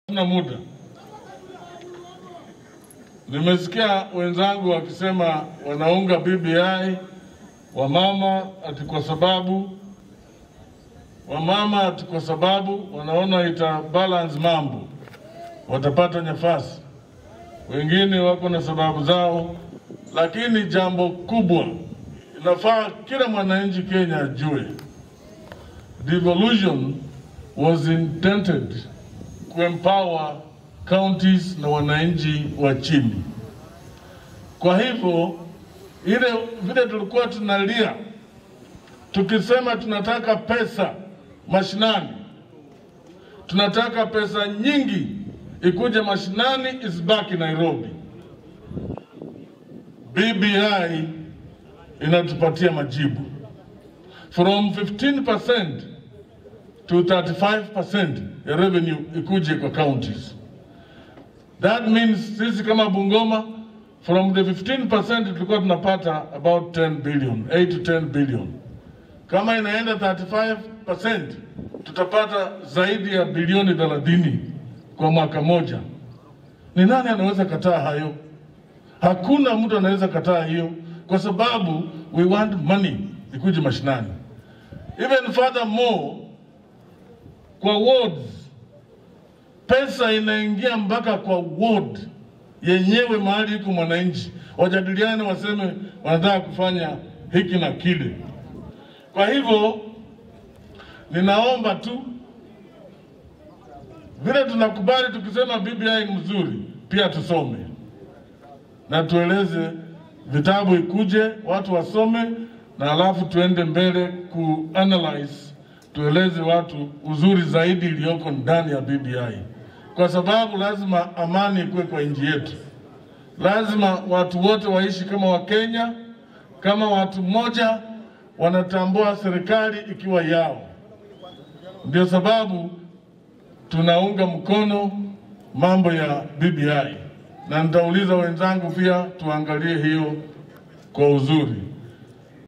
na muda. Nimesikia wenzangu wakisema wanaunga BBI wamama ati kwa sababu wamama ati kwa sababu wanaona ita balance mambo, watapata nafasi. Wengine wako na sababu zao, lakini jambo kubwa inafaa kila mwananchi Kenya ajue, devolution was intended kuempower counties na wananchi wa chini. Kwa hivyo ile vile tulikuwa tunalia tukisema tunataka pesa mashinani, tunataka pesa nyingi ikuje mashinani, isibaki Nairobi. BBI inatupatia majibu from 15% to 35% ya revenue ikuje kwa counties. That means sisi kama Bungoma from the 15% tulikuwa tunapata about 10 billion, 8 to 10 billion. Kama inaenda 35% tutapata zaidi ya bilioni 30 kwa mwaka moja. Ni nani anaweza kataa hayo? Hakuna mtu anaweza kataa hiyo, kwa sababu we want money ikuje mashinani. Even furthermore, kwa wards pesa inaingia mpaka kwa ward yenyewe, mahali iko mwananchi, wajadiliane, waseme wanataka kufanya hiki na kile. Kwa hivyo ninaomba tu vile tunakubali tukisema BBI ni mzuri, pia tusome na tueleze, vitabu ikuje, watu wasome, na alafu tuende mbele kuanalyze, tueleze watu uzuri zaidi iliyoko ndani ya BBI, kwa sababu lazima amani ikuwe kwa nchi yetu. Lazima watu wote waishi kama Wakenya, kama watu mmoja, wanatambua serikali ikiwa yao. Ndio sababu tunaunga mkono mambo ya BBI na nitauliza wenzangu pia tuangalie hiyo kwa uzuri.